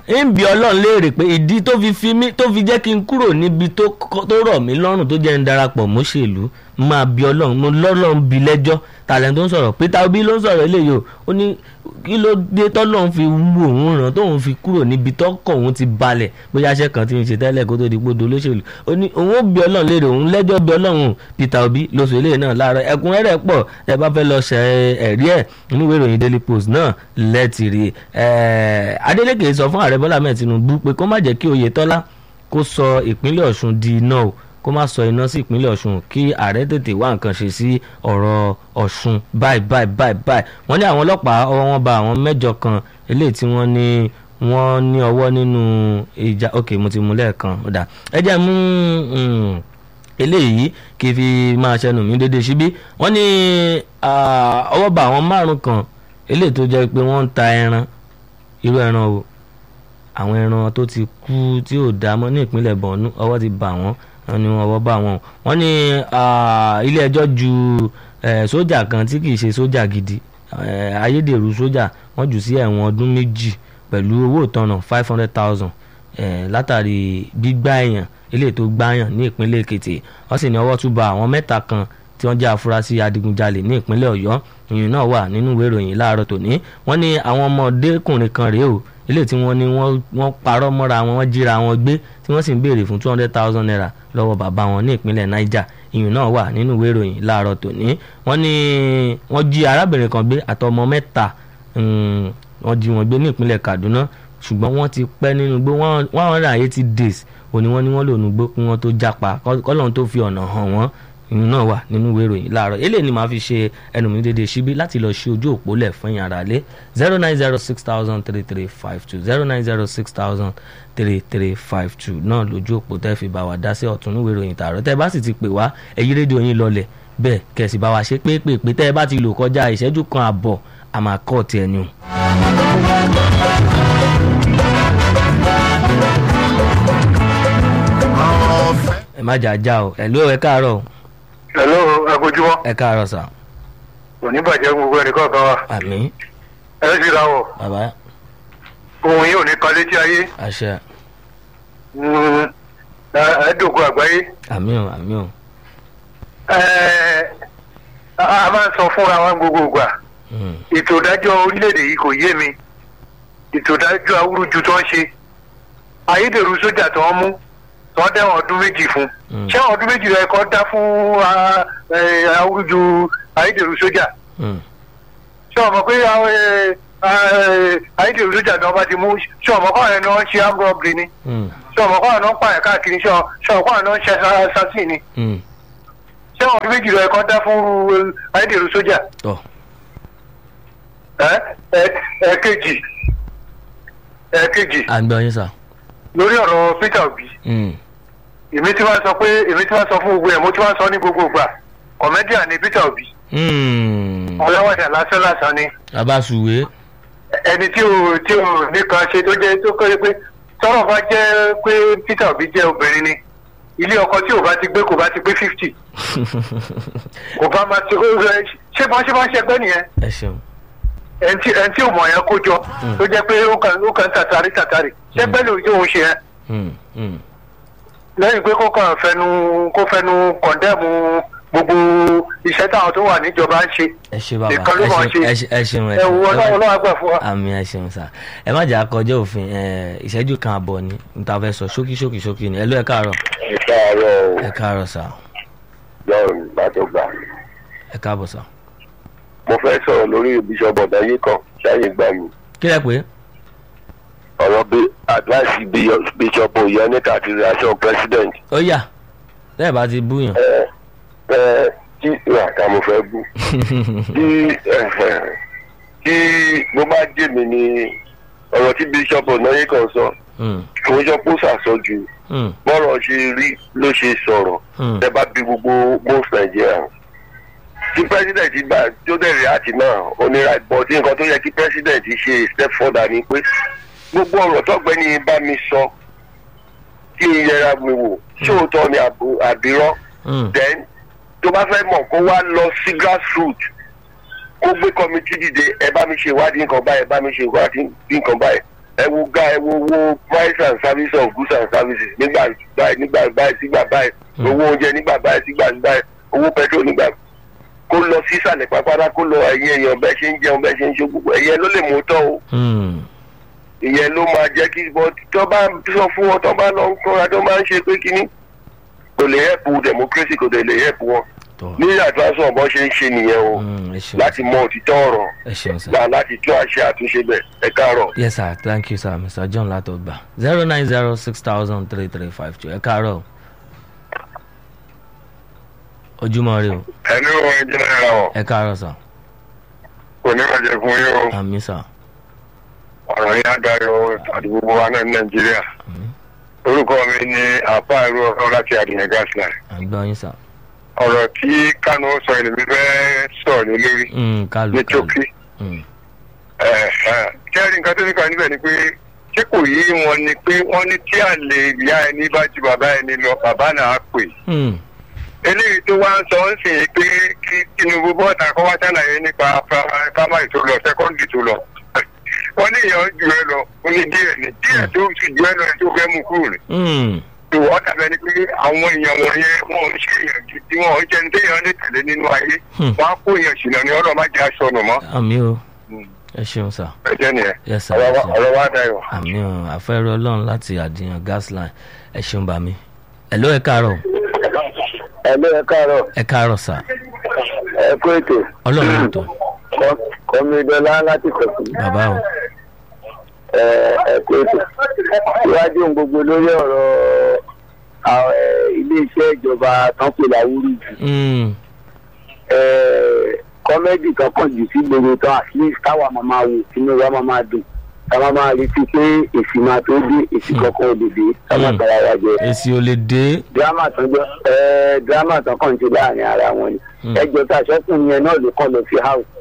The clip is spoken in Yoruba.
ń bi ọlọ́run léèrè pé ìdí tó fi fi mí tó fi jẹ́ kí n kúrò níbi tó kọ́- tó rọ̀ mí lọ́rùn tó jẹ́ ń darapọ̀ mọ́ṣèlú máa bi ọlọ́run mo lọ́lọ́run bi lẹ́jọ́ tàlẹ́ tó ń sọ̀rọ̀ Peter Obi ló ń sọ̀rọ̀ eléyìí o ó ní kí ló dé tọ́lọ́run fi wú òun ràn tóun fi kúrò níbi tọ́kọ̀ òun ti balẹ̀ bóyá aṣẹ́ kan tí ń ṣe tẹ́lẹ̀ kó tó di gbódo olóṣèlú ó ní òun ó bi ọlọ́run léèrè òun lẹ́jọ́ bi ọlọ́run Peter Obi lóṣù eléyìí náà láàárọ̀ ẹ̀kúnrẹ́rẹ́ pọ̀ ẹ bá fẹ́ lọ ṣe ẹ̀rí ẹ̀ nínú ìwé ìròyìn Daily Post náà lẹ́tìrì Adeleke sọ fún ààrẹ Bọ́lá Ahmed Tinubu pé kó má jẹ́ kí Oyètọ́lá kó sọ ìpínlẹ̀ Ọ̀ṣun di iná o kó má sọ iná sí ìpínlẹ̀ Ọ̀ṣun kí ààrẹ tètè wá nǹkan ṣe sí ọ̀rọ̀ Ọ̀ṣun báyìí báyìí báyìí báyìí wọ́n ní àwọn ọlọ́pàá ọwọ́ wọn bá àwọn mẹ́jọ kan eléyìí tí wọ́n ní wọ́n ní ọwọ́ nínú ìjà ok mo ti mú lẹ́ẹ̀kan ọ̀dà ẹ jẹ́ mú mm, eléyìí kí n fi máa ṣẹnu mi dédé síbí wọ́n ní ah, ọwọ́ bá àwọn márùn kan eléyìí tó jẹ́ pé wọ́n ń ta ẹran irú ẹran o àwọn ẹran tó ti kú tí ò dá mọ́ ní ìpínlẹ̀ Borno ọwọ́ ti bà wọ́n wọ́n ní ọwọ́ bá wọn wọ́n ní ah, ilé ẹjọ́ ju eh, sójà kan tí kì í ṣe sójà gidi eh, ayédèrú sójà wọ́n jù sí ẹ̀wọ̀n ọdún méjì pẹ̀lú owó ìtanràn five hundred thousand látàrí gbígbá èèyàn eléyìí tó gbáyàn ní ìpínlẹ̀ Èkìtì wọ́n sì ní ọwọ́ tún bà àwọn mẹ́ta kan tí wọ́n jẹ́ afurasí adigunjalè ní ìpínlẹ̀ Ọ̀yọ́ ìyẹn náà wà nínú ìwé ìròyìn láàárọ̀ tòní wọ́n ní àwọn ọmọdékùnrin kan rèé o ilé tí wọ́n ní wọ́n wọ́n parọ́ mọ́ra wọn wọ́n jíra wọn gbé tí wọ́n sì ń béèrè fún two hundred thousand naira lọ́wọ́ bàbá wọn ní ìpínlẹ̀ Niger ìyẹn náà wà nínú ìwé ìròyìn láàárọ̀ tòní wọ́n ní wọ́n jí arábìnrin kan gbé àtọmọ mẹ́ta mm, wọ́n jí wọn gbé ní ìpínlẹ̀ Kaduna ṣùgbọ́n wọ́n ti pẹ́ nínú igbó one hundred and eighty days òní wọ́n ní wọ́n lò nùgbó kí wọ́n tó jápa kọ́lọ́n tó fi ọ̀nà hàn wọ́n ìyún náà wà nínú ìwé ìròyìn láàárọ̀ eléyìí ni màá fi ṣe ẹnu mi dédé síbí láti lọ ṣí ojú òpó lẹ̀ fún yín ara lé zero nine zero six thousand three three five two zero nine zero six thousand three three five two náà lójú òpó tẹ́ fi bá wa dá sí ọ̀tún ìwé ìròyìn tààrọ̀ tẹ́ bá sì ti pè wá ẹ̀yí rédíò yín lọlẹ̀ bẹ́ẹ̀ kẹ̀sì bá wa ṣe pépèpé tẹ́ ẹ bá ti lò kọjá ìṣẹ́jú kan àbọ̀ àmà kọ́ọ̀tì ẹ̀yìn. ẹ má jà já o ẹ ló ẹ káàárọ̀ o hello agojúmọ́ ẹ káàárọ̀ sà òní bàjẹ́ gbogbo ẹnì kọ̀ọ̀kan wa àmín ẹ sì ra wọ̀ bàbá ohun yìí ò ní kan létí ayé àṣẹ Mm, ẹ- ẹ dògùn àgbáyé àmín o àmín o Ẹ, a a máa ń sọ fúnra wa gbogbo ìgbà Mm, ètò ìdájọ́ orílẹ̀-èdè yìí kò yé mi ètò ìdájọ́ awúrúju tó ń ṣe ayédèrú sójà tó ń mú tó ń dẹ́wọ̀n ọdún méjì fún Mm. ṣé ọdún méjì rẹ̀ kọ́ dá fún ah, eh, awúrúju ayédèrú sójà mm, ṣé ọmọ pé àwọn, eh, eh, ayédèrú sójà náà bá ti mú ṣé ọmọ kọ́ àwọn náà ń ṣe armed robbery ni mm, ṣé ọmọ kọ́ àwọn náà ń pààyàn káàkiri ṣé ọ- ṣé ọmọ kọ́ àwọn náà ń ṣe assassin ni mm. ṣé ọdún méjì rẹ̀ kọ́ dá fún eh, ayédèrú sójà tọ́ ẹ ẹ ẹ̀kejì ẹ̀kejì à ń gbọ́ yín sà lórí ọ̀rọ̀ Peter Obi Mm, èmi tí wọ́n sọ pé èmi tí wọ́n sọ fún gbogbo ẹ̀ mo tí wọ́n sọ ní gbogbo ìgbà comedian ni Peter Obi mm. ọlọ́wọ́dà lásán lásán ni bàbá sùwé ẹni tí ò tí ò nìkan ṣe tó jẹ́ tó kọ́ pé tọ́rọ̀ bá jẹ́ pé Peter Obi jẹ́ obìnrin ni ilé ọkọ tí ò bá ti gbé kò bá ti gbé fifty kò bá máa ti ṣé bọ́n ṣe bá ń ṣẹgbẹ́ nìyẹn ẹ ṣeun ẹni tí ẹni tí ò mọ̀ yẹn kó jọ tó jẹ́ pé ó kàn ó kàn tàtàrí tàtàrí ṣẹgbẹ́ lòun tí òun ṣe yẹn Mm, mm. lẹ́yìn pé kó kàn fẹnu kó fẹnu kọ̀ndẹ́mù gbogbo iṣẹ́ táwọn tó wà níjọba ń ṣe ẹ ṣe bàbá Nìkan ló ẹ mọ̀ ṣeun ṣe. ẹ ṣe- ẹ ṣeun ẹ ẹ wo ṣeun. ọlọ́run ọlọ́run àgbà fún wa. àmì ẹ ṣeun sà ẹ má jà kọjá òfin ẹ, ìṣẹ́jú kan àbọ̀ ni níta fẹ́ sọ ṣókí ṣókí ṣókí ni ẹ ló ẹ káàárọ̀ ẹ káàárọ̀ ẹ káàárọ̀ sà john látọgbà ẹ káàbọ̀ sà. mo fẹ́ sọ̀rọ̀ lórí bíṣọ̀bù ọ̀dáyé kan ṣáyé gbà mí kí lẹ pé ọ̀rọ̀ bí advice bíṣọ̀bù ìyẹnìkà àti reaction president ó yà tẹ́ẹ̀ bá ti búyàn. ẹ ẹ tí ìràkà mo fẹ́ bú tí ẹ, tí mo bá jẹ́ mi ni ọ̀rọ̀ tí bíṣọ̀bù ọ̀dáyé kan sọ Mm, kò ń sọ pé ó ṣàṣọjù mm, bọ́rọ̀ ṣe rí ló ṣe sọ̀rọ̀ mm. ẹ bá bí gbogbo most Nigerian tí president gbà tó dẹ̀rẹ̀ àti náà onírà bọ̀ tí nǹkan tó yẹ kí president ṣe step further ni pé gbogbo ọ̀rọ̀ tọ́gbẹ́ni bá mi sọ kí n yẹra mi wò ṣóòótọ́ ni àbò- àbírọ́ Mm, then tó bá fẹ́ mọ̀ kó wá lọ sí grassroot kó gbé committee dìde ẹ bá mi ṣe ìwádìí nǹkan báyìí ẹ bá mi ṣe ìwádìí nǹkan báyìí ẹ wo ga ẹ wo wo price and service of goods and services nígbà báyìí nígbà báyìí sígbà báyìí Mm. owó oúnjẹ nígbà báyìí sígbà báyìí owó petrol nígbà kó lọ sísàlẹ̀ pápátá kó lọ ẹ̀yìn èèyàn bẹ́ẹ̀ ṣe ń jẹun bẹ́ẹ̀ ṣe ń ṣe gbogbo ẹ̀yẹ ló lè mú tọ́ o Hmm. ìyẹn ló máa jẹ́ kí bọ́ tó bá sọ fún wọn tó bá lọ ń kọ́ra tó máa ń ṣe pé kínní kò lè hẹ́pù democracy kò dẹ̀ lè hẹ́pù wọn tọ́ ní àtúnṣe ọ̀bọ ṣe ń ṣe nìyẹn o Hmm, ẹ ṣeun láti mọ òtítọ́ ọ̀rọ̀ ẹ ṣeun sir. gbà láti tún àṣẹ àtúnṣe bẹ̀ ẹ káàárọ̀. yes sir thank you sir mr john látọgbà zero nine zero six thousand three three five two ẹ káàárọ̀ o. ojúmọ́ rí o ẹni wọn ẹ jẹ́ náírà wọn ẹ káàárọ̀ sir kò ní bàjẹ́ fún yín o àmì sir ọ̀rọ̀ yín adarí àti gbogbo wa náà ní nàìjíríà àmì orúkọ mi ni àpá ìlú ọ̀rọ̀ láti àdìyàn gasline àgbọ̀ yín sir. ọ̀rọ̀ tí kánú sọ èlé mi fẹ́ sọ̀rọ̀ ní lórí Hmm, kálù ní kálù. tókì Hmm. kẹ́rin nǹkan tó ní kan níbẹ̀ ni pé ṣé kò yí wọn ni pé wọ́n ní tí àlè ìyá ẹni bá ju bàbá ẹni lọ bàbá náà á pè Hmm. eléyìí tó wá ń sọ ń sìn pé kí tinubu bọ́ọ̀tà kọ́ wá ṣàlàyé nípa primary tó lọ secondary tó lọ wọ́n ní èèyàn ju ẹ lọ ó ní díẹ̀ ní díẹ̀ tó sì ju ẹ lọ ẹ tó fẹ́ mú kúrò ní. Hmm. ìwọ dàbẹ ni pé àwọn èèyàn wọ̀nyẹn wọn ò ṣe èèyàn gidi wọn ò jẹni téèyàn lè tẹ̀lé nínú ayé Hmm. wọn á kó èèyàn ṣìnà ní ọlọ́ọ̀ má jẹ́ aṣọ ọ̀nà mọ́ àmì o ẹ ṣeun sir. ẹ jẹ́ nìyẹn yes sir. ọ̀rọ̀ yes, wa- sir. ọ̀rọ̀ wa dayọ̀. àmì o àfẹ́rẹ́ ọlọ́run láti àdìyàn gasline ẹ ṣeun bá mi. hello ẹ káàárọ̀ ẹ lé ẹ káàárọ̀ ẹ káàárọ̀ sir. ẹ kó ètò ọlọ́run ló tó kọ́mídọ́lá láti kọ̀tù bàbá o. ẹ kó ètò iwájú ohun gbogbo lórí ọ̀rọ̀ àwọn, eh, iléeṣẹ́ ìjọba tán pè láwùrú jù Hmm. kọ́mẹ́dì kan kàn jù sí gbogbo tán at least káwa máa máa wò sínú wa máa máa dùn káwa máa retí pé èsì máa tó dé èsì kankan ò lè dé ká má Hmm. tara wa jẹ èsì ò lè dé. dírámà tán jọ dírámà tán kàn ń ṣe láàrin ara wọn ni Hmm. ẹjọ tá a ṣẹkùn yẹn náà ló kàn lọ sí house